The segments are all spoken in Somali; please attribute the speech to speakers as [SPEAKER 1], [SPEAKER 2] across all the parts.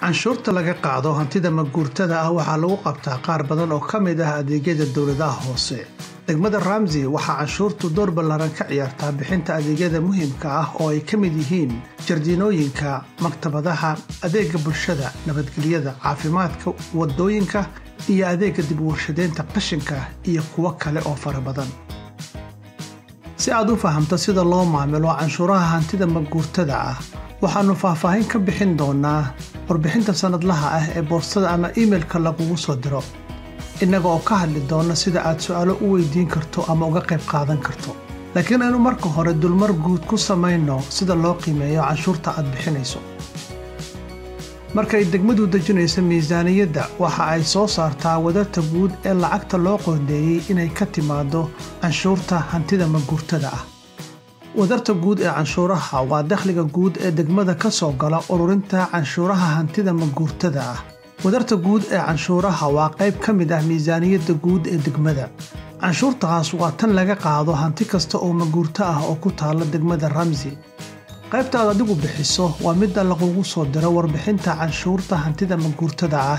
[SPEAKER 1] canshuurta laga qaado hantida maguurtada ah waxaa lagu qabtaa qaar badan oo ka mid ah adeegyada dowladaha hoose degmada ramsey waxaa canshuurtu door ballaaran ka ciyaartaa bixinta adeegyada muhiimka ah oo ay ka mid yihiin jardiinooyinka maktabadaha adeega bulshada nabadgelyada caafimaadka wadooyinka iyo adeega dib warshadeynta qashinka iyo kuwo kale oo fara badan si aad u fahamto sida loo maamilo canshuuraha hantida maguurtada ah waxaannu faahfaahin ka bixin doonaa warbixinta sannadlaha ah ee boostada ama iimailka lagugu soo diro innaga oo ka hadli doona sida aad su'aalo u weydiin karto ama uga qayb qaadan karto laakiin aynu marka hore dulmar guud ku samayno sida loo qiimeeyo canshuurta aad bixinayso markay degmadu dejinayso miisaaniyadda waxa ay soo saartaa wadarta guud ee lacagta loo qoondeeyey inay ka timaado canshuurta hantida maguurtada ah wadarta guud ee canshuuraha waa dakhliga guud ee degmada ka soo gala ururinta canshuuraha hantida maguurtada ah wadarta guud ee canshuuraha waa qayb ka mid ah miisaaniyadda guud ee degmada canshuurtaas waa tan laga qaado hanti kasta oo maguurto ah oo ku taalla degmada ramsey qaybta aad adigu bixiso waa midda lagugu soo diro warbixinta canshuurta hantida maguurtada ah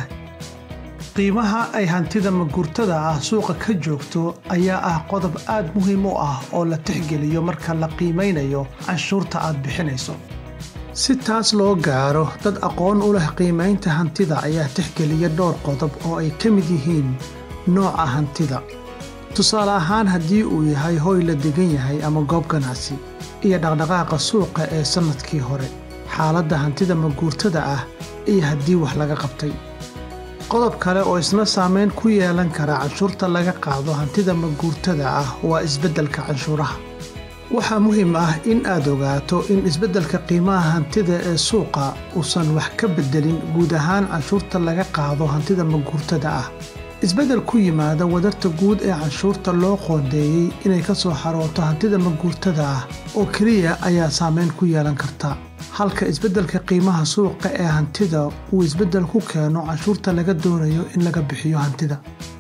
[SPEAKER 1] qiimaha ay hantida maguurtada ah suuqa ka joogto ayaa ah qodob aad muhiim u ah oo la tixgeliyo marka la qiimaynayo canshuurta aad bixinayso si taas loo gaaro dad aqoon u leh qiimaynta hantida ayaa tixgeliya dhowr qodob oo ay ka mid yihiin nooca hantida tusaale ahaan haddii uu yahay hoy la degan yahay ama goob ganacsi iyo dhaqdhaqaaqa suuqa ee sannadkii hore xaaladda hantida maguurtada ah iyo haddii wax laga qabtay qodob kale oo isna saamayn ku yeelan kara canshuurta laga qaado hantida maguurtada ah waa isbeddelka canshuuraha waxaa muhiim ah in aad ogaato in isbeddelka qiimaha hantida ee suuqa uusan wax ka beddelin guud ahaan canshuurta laga qaado hantida maguurtada ah isbeddel ku yimaada wadarta guud ee canshuurta loo qoondeeyey inay ka soo xarooto hantida maguurtada ah oo keliya ayaa saamayn ku yeelan karta halka isbeddelka qiimaha suuqa ee hantida uu isbeddel ku keeno canshuurta laga doonayo in laga bixiyo hantida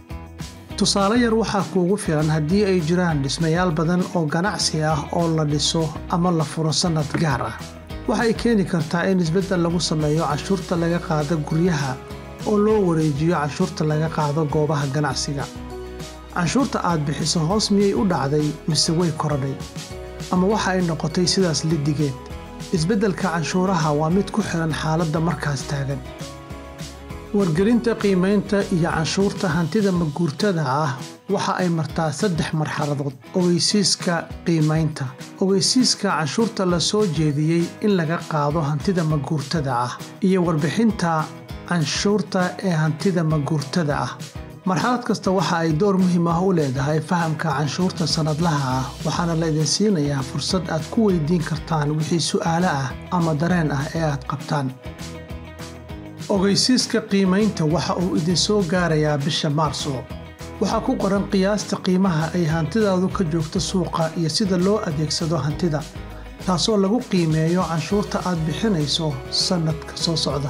[SPEAKER 1] tusaale yar waxaa kuugu filan haddii ay jiraan dhismayaal badan oo ganacsi ah oo la dhiso ama la furo sannad gaar ah waxay keeni kartaa in isbeddel lagu sameeyo canshuurta laga qaado guryaha oo loo wareejiyo canshuurta laga qaado goobaha ganacsiga canshuurta aad bixiso hoos miyay u dhacday mise way korodhay ama waxa ay noqotay sidaas lidigeed isbeddelka canshuuraha waa mid ku xihan xaaladda markaas taagan wargelinta qiimaynta iyo canshuurta hantida maguurtada ah waxa ay martaa saddex marxaladood ogeysiiska qiimaynta ogeysiiska canshuurta la soo jeediyey in laga qaado hantida maguurtada ah iyo warbixinta canshuurta ee hantida maguurtada ah marxalad kasta waxa ay door muhiim ah u leedahay fahamka canshuurta sannadlaha ah waxaana la idin siinayaa fursad aad ku weydiin kartaan wixii su'aalo ah ama dareen ah ee aad qabtaan ogeysiiska qiimaynta waxa uu idinsoo gaarayaa bisha maarso waxaa ku qoran qiyaasta qiimaha ay hantidaadu ka joogto suuqa iyo sida loo adeegsado hantida taasoo lagu qiimeeyo canshuurta aad bixinayso sannadka soo socda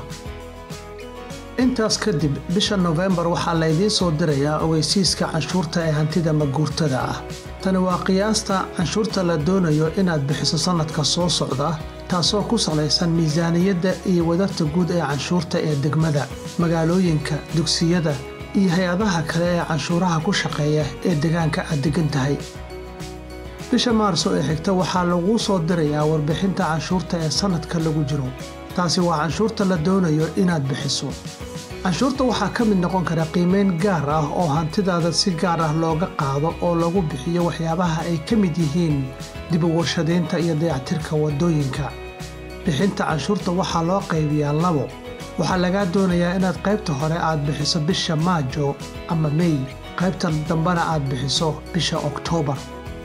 [SPEAKER 1] intaas kadib bisha nofembar waxaa laydiin soo dirayaa ogeysiiska canshuurta ee hantida maguurtada ah tani waa qiyaasta canshuurta la doonayo inaad bixiso sannadka soo socda taasoo ku salaysan miisaaniyadda iyo wadarta guud ee canshuurta ee degmada magaalooyinka dugsiyada iyo hay-adaha kale ee canshuuraha ku shaqeeya ee deegaanka aad degan tahay bisha maarso ee xigta waxaa laguu soo dirayaa warbixinta canshuurta ee sannadka lagu jiro taasi waa canshuurta la doonayo inaad bixiso canshuurta waxaa ka mid noqon kara qiimayn gaar ah oo hantidaada si gaar ah looga qaado oo lagu bixiyo waxyaabaha ay ka mid yihiin dib u warshadaynta iyo dayactirka waddooyinka bixinta canshuurta waxaa loo qaybiyaa labo waxaa lagaa doonayaa inaad qaybta hore aad bixiso bisha maajo ama mey qaybta dambena aad bixiso bisha oktoobar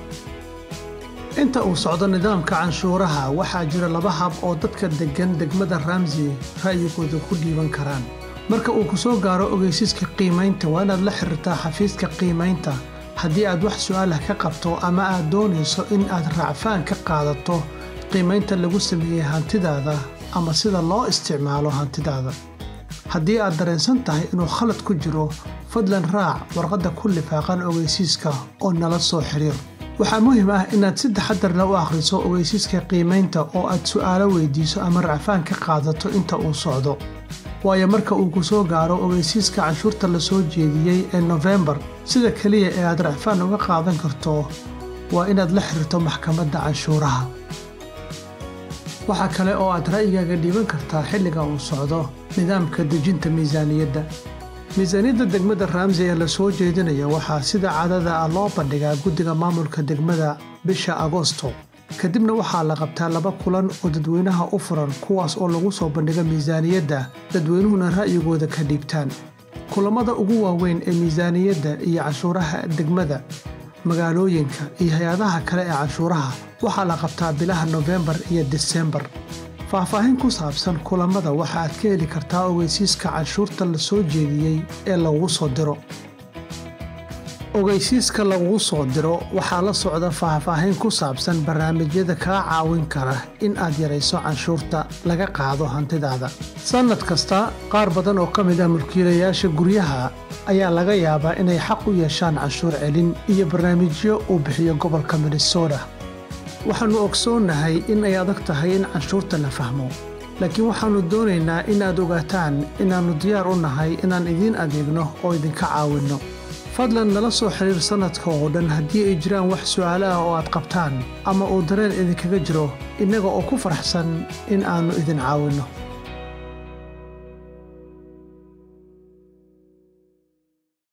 [SPEAKER 1] inta uu socdo nidaamka canshuuraha waxaa jira laba hab oo dadka deggan degmada ramsey ra'yigooda ku dhiiban karaan marka uu ku soo gaaro ogeysiiska qiimaynta waa inaad la xiriirtaa xafiiska qiimaynta haddii aad wax su'aalah ka qabto ama aad doonayso in aad raacfaan ka qaadato qiimaynta lagu sameeyey hantidaada ama sida loo isticmaalo hantidaada haddii aad dareensan tahay inuu khalad ku jiro fadlan raac warqadda ku lifaaqan ogeysiiska oo nala soo xiriir waxaa muhiim ah inaad si taxadarna u akhriso ogeysiiska qiimaynta oo aad su'aalo weydiiso ama racfaan ka qaadato inta uu socdo waayo marka uu ku soo gaaro ogeysiiska canshuurta la soo jeediyey ee nofembar sida keliya ee aad racfaan uga qaadan karto waa inaad la xiriirto maxkamadda canshuuraha waxaa kale oo aad ra'yigaaga dhiiban kartaa xilliga uu socdo nidaamka dejinta miisaaniyadda miisaaniyadda degmada ramsey ee la soo jeedinaya waxaa sida caadada ah loo bandhigaa guddiga maamulka degmada bisha agosto kadibna waxaa la qabtaa laba kulan oo dadweynaha u furan kuwaas oo lagu soo bandhiga miisaaniyadda dadweynuhuna ra'yigooda ka dhiibtaan kulammada ugu waaweyn ee miisaaniyadda iyo canshuuraha degmada magaalooyinka iyo hay-adaha kale ee canshuuraha waxaa la qabtaa bilaha nofembar iyo disembar faahfaahin ku saabsan kulammada waxa aad ka heli kartaa ogeysiiska canshuurta la soo jeediyey ee lagugu soo diro ogeysiiska lagugu soo diro waxaa la socda faahfaahin ku saabsan barnaamijyada kaa caawin kara in aad yarayso canshuurta laga qaado hantidaada sannad kasta qaar badan oo ka mid ah mulkiilayaasha guryaha ayaa laga yaabaa inay xaq u yeeshaan canshuur celin iyo barnaamijyo uu bixiyo gobolka minnesota waxaannu ogsoonnahay in ay adag tahay in canshuurta la fahmo laakiin waxaannu doonaynaa in aad ogaataan inaannu diyaar u nahay inaan idiin adeegno oo idinka caawinno fadlan nala soo xidhiir sannadka oo dhan haddii ay jiraan wax su'aalo ah oo aad qabtaan ama uu dareen idinkaga jiro innaga oo ku faraxsan in aannu idin caawinno